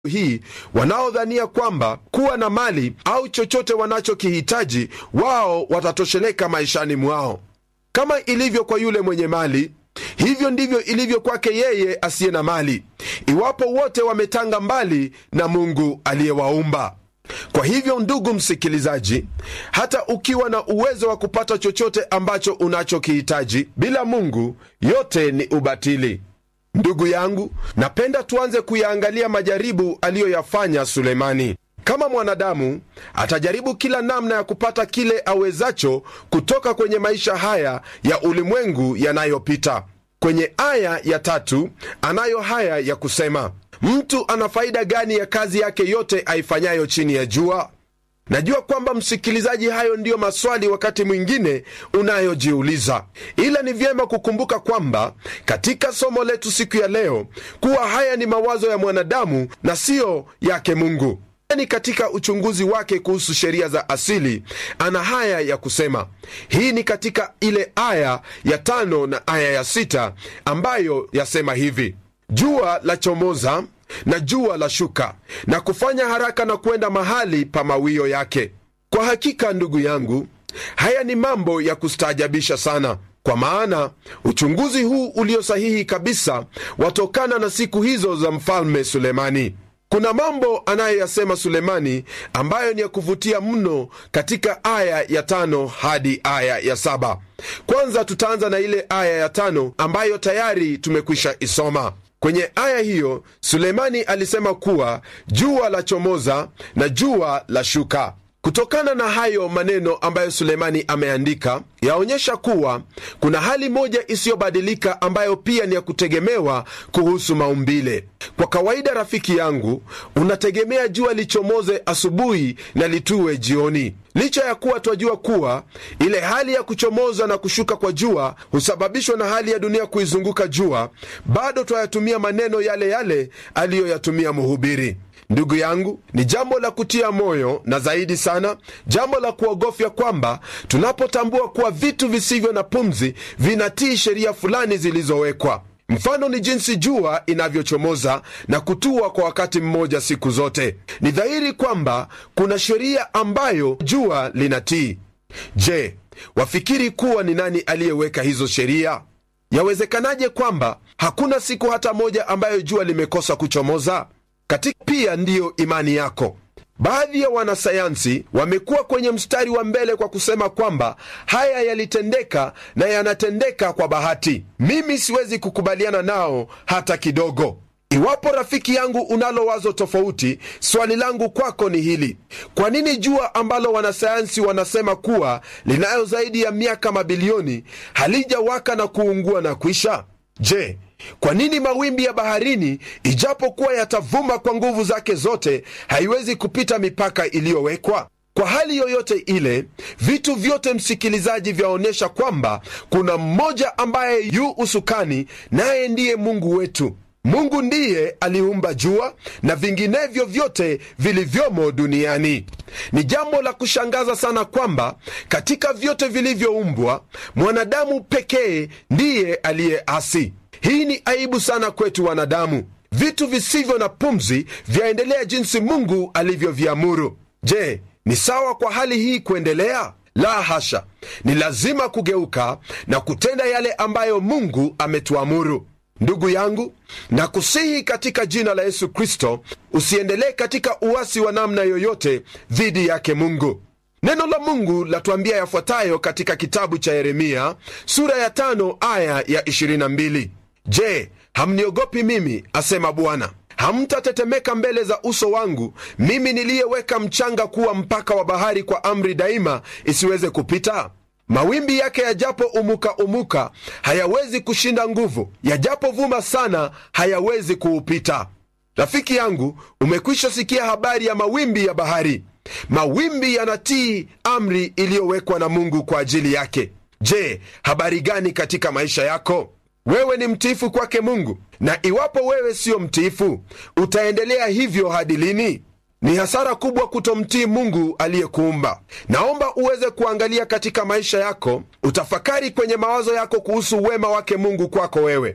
hii wanaodhania kwamba kuwa na mali au chochote wanachokihitaji wao watatosheleka maishani mwao. Kama ilivyo kwa yule mwenye mali, hivyo ndivyo ilivyo kwake yeye asiye na mali, iwapo wote wametanga mbali na Mungu aliyewaumba. Kwa hivyo, ndugu msikilizaji, hata ukiwa na uwezo wa kupata chochote ambacho unachokihitaji bila Mungu, yote ni ubatili. Ndugu yangu, napenda tuanze kuyaangalia majaribu aliyoyafanya Sulemani. Kama mwanadamu atajaribu kila namna ya kupata kile awezacho kutoka kwenye maisha haya ya ulimwengu yanayopita. Kwenye aya ya tatu anayo haya ya kusema, mtu ana faida gani ya kazi yake yote aifanyayo chini ya jua? Najua kwamba msikilizaji, hayo ndiyo maswali wakati mwingine unayojiuliza, ila ni vyema kukumbuka kwamba katika somo letu siku ya leo kuwa haya ni mawazo ya mwanadamu na siyo yake Mungu. Ni katika uchunguzi wake kuhusu sheria za asili ana haya ya kusema. Hii ni katika ile aya ya tano na aya ya sita ambayo yasema hivi: jua la chomoza na jua la shuka na kufanya haraka na kwenda mahali pa mawio yake. Kwa hakika, ndugu yangu, haya ni mambo ya kustaajabisha sana, kwa maana uchunguzi huu ulio sahihi kabisa watokana na siku hizo za mfalme Sulemani. Kuna mambo anayoyasema Sulemani ambayo ni ya kuvutia mno katika aya ya tano hadi aya ya saba. Kwanza tutaanza na ile aya ya tano ambayo tayari tumekwisha isoma. Kwenye aya hiyo Sulemani alisema kuwa jua la chomoza na jua la shuka. Kutokana na hayo maneno ambayo Sulemani ameandika, yaonyesha kuwa kuna hali moja isiyobadilika ambayo pia ni ya kutegemewa kuhusu maumbile. Kwa kawaida, rafiki yangu, unategemea jua lichomoze asubuhi na litue jioni. Licha ya kuwa twajua kuwa ile hali ya kuchomoza na kushuka kwa jua husababishwa na hali ya dunia kuizunguka jua, bado twayatumia maneno yale yale aliyoyatumia mhubiri. Ndugu yangu, ni jambo la kutia moyo na zaidi sana jambo la kuogofya kwamba tunapotambua kuwa vitu visivyo na pumzi vinatii sheria fulani zilizowekwa. Mfano ni jinsi jua inavyochomoza na kutua kwa wakati mmoja siku zote. Ni dhahiri kwamba kuna sheria ambayo jua linatii. Je, wafikiri kuwa ni nani aliyeweka hizo sheria? Yawezekanaje kwamba hakuna siku hata moja ambayo jua limekosa kuchomoza? Katika pia ndiyo imani yako. Baadhi ya wanasayansi wamekuwa kwenye mstari wa mbele kwa kusema kwamba haya yalitendeka na yanatendeka kwa bahati. Mimi siwezi kukubaliana nao hata kidogo. Iwapo rafiki yangu unalo wazo tofauti, swali langu kwako ni hili: kwa nini jua ambalo wanasayansi wanasema kuwa linayo zaidi ya miaka mabilioni halijawaka na kuungua na kwisha? Je, kwa nini mawimbi ya baharini ijapokuwa yatavuma kwa nguvu zake zote haiwezi kupita mipaka iliyowekwa? Kwa hali yoyote ile, vitu vyote, msikilizaji, vyaonyesha kwamba kuna mmoja ambaye yu usukani, naye ndiye Mungu wetu. Mungu ndiye aliumba jua na vinginevyo vyote vilivyomo duniani. Ni jambo la kushangaza sana kwamba katika vyote vilivyoumbwa mwanadamu pekee ndiye aliyeasi. Hii ni aibu sana kwetu wanadamu. Vitu visivyo na pumzi vyaendelea jinsi Mungu alivyoviamuru. Je, ni sawa kwa hali hii kuendelea? La hasha! Ni lazima kugeuka na kutenda yale ambayo Mungu ametuamuru. Ndugu yangu, nakusihi katika jina la Yesu Kristo, usiendelee katika uasi wa namna yoyote dhidi yake Mungu. Neno la Mungu latuambia yafuatayo katika kitabu cha Yeremia sura ya tano aya ya 22: Je, hamniogopi mimi, asema Bwana? Hamtatetemeka mbele za uso wangu, mimi niliyeweka mchanga kuwa mpaka wa bahari kwa amri daima, isiweze kupita? Mawimbi yake yajapo umuka umuka, hayawezi kushinda nguvu; yajapovuma sana, hayawezi kuupita. Rafiki yangu, umekwisha sikia habari ya mawimbi ya bahari. Mawimbi yanatii amri iliyowekwa na Mungu kwa ajili yake. Je, habari gani katika maisha yako? Wewe ni mtiifu kwake Mungu? Na iwapo wewe siyo mtiifu, utaendelea hivyo hadi lini? Ni hasara kubwa kutomtii Mungu aliyekuumba. Naomba uweze kuangalia katika maisha yako, utafakari kwenye mawazo yako kuhusu wema wake Mungu kwako wewe.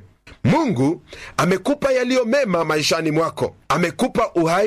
mungu amekupa yaliyo mema maishani mwako amekupa uhai